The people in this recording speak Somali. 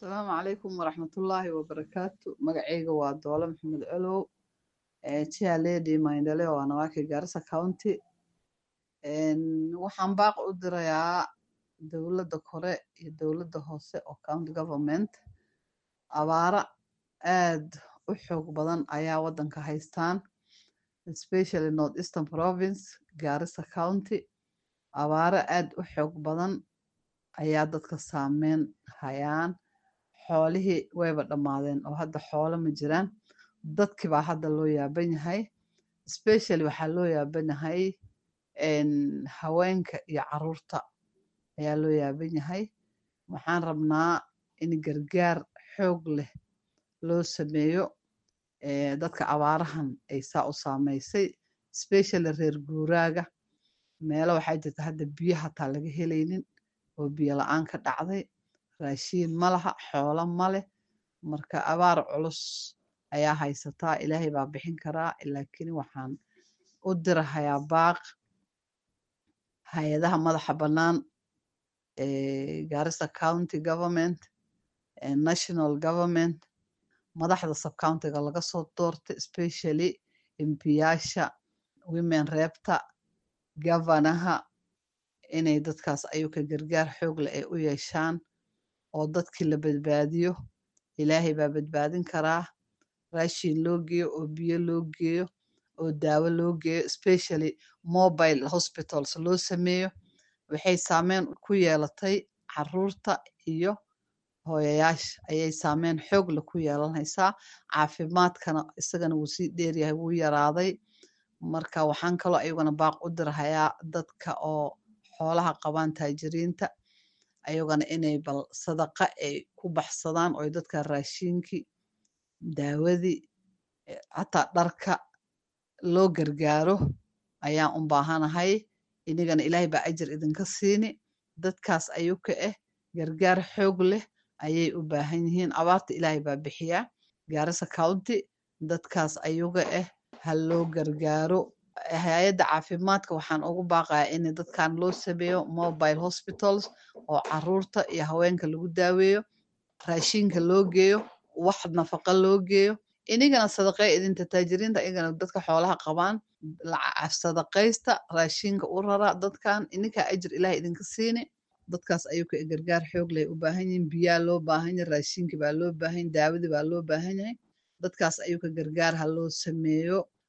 asalaamu calaykum waraxmatullaahi wabarakaatu magacayga waa doole maxamed colow chia lady mindale waa nawaki garissa county waxaan baaq u dirayaa dowladda kore iyo dowladda hoose oo county government abaara aad u xoog badan ayaa waddanka haystaan especially north eastern province garissa county abaaro aad u xoog badan ayaa dadka saameyn hayaan xoolihii wayba dhammaadeen oo hadda xoolo ma jiraan dadkii baa hadda loo yaaban yahay especially waxaa loo yaaban yahay haweenka iyo caruurta ayaa loo yaaban yahay waxaan rabnaa in gargaar xoog leh loo sameeyo dadka abaarahan ay saa u saameysay especially reer guuraaga meelo waxaa jirta hadda biyo hataa laga helaynin oo biyo la-aan ka dhacday raashiin ma laha xoolo ma leh marka abaar culus ayaa haysataa ilaahay baa bixin karaa laakiin waxaan u dirahayaa baaq hay-adaha madaxa bannaan garissa county government national government madaxda subcountiga laga soo doortay especially embiyaasha women reebta gavanaha inay dadkaas ayuka gargaar xoog leh ay u yeeshaan oo dadkii la badbaadiyo ilaahay baa badbaadin karaa raashin loo geeyo oo biyo loo geeyo oo daawo loo geeyo especially mobile hospitals loo sameeyo waxay saameyn ku yeelatay caruurta iyo hooyayaasha ayay saameyn xoog leh ku yeelanaysaa caafimaadkana isagana wuu sii dheeryahay wuu yaraaday marka waxaan kaloo ayaguna baaq u dirahayaa dadka oo xoolaha qabaan taajiriinta ayagana inay bal sadaqa ay ku baxsadaan oo dadka raashinkii daawadii hataa dharka loo gargaaro ayaan u baahanahay inagana ilaahay baa ajir idinka siini dadkaas ayuka ah gargaar xoog leh ayay u baahan yihiin abaarta ilaahay baa bixiyaa garissa county dadkaas ayuga ah ha loo gargaaro hay-adda caafimaadka waxaan ugu baaqayaa in dadkan loo sameeyo mobile hospitals oo caruurta iyo haweenka lagu daaweeyo raashinka loo geeyo wax nafaqa loo geeyo inigana sadaqee idinta taajiriinta inagana dadka xoolaha qabaan sadaqaysta raashinka u rara dadkan ininkaa ajir ilaah idinka siini dadkaas ayuka gargaar xoog leh u baahan yihiin biyaa loo baahan yahay raashinki baa loo baahan yahay daawadii baa loo baahan yahay dadkaas ayuka gargaar ha loo sameeyo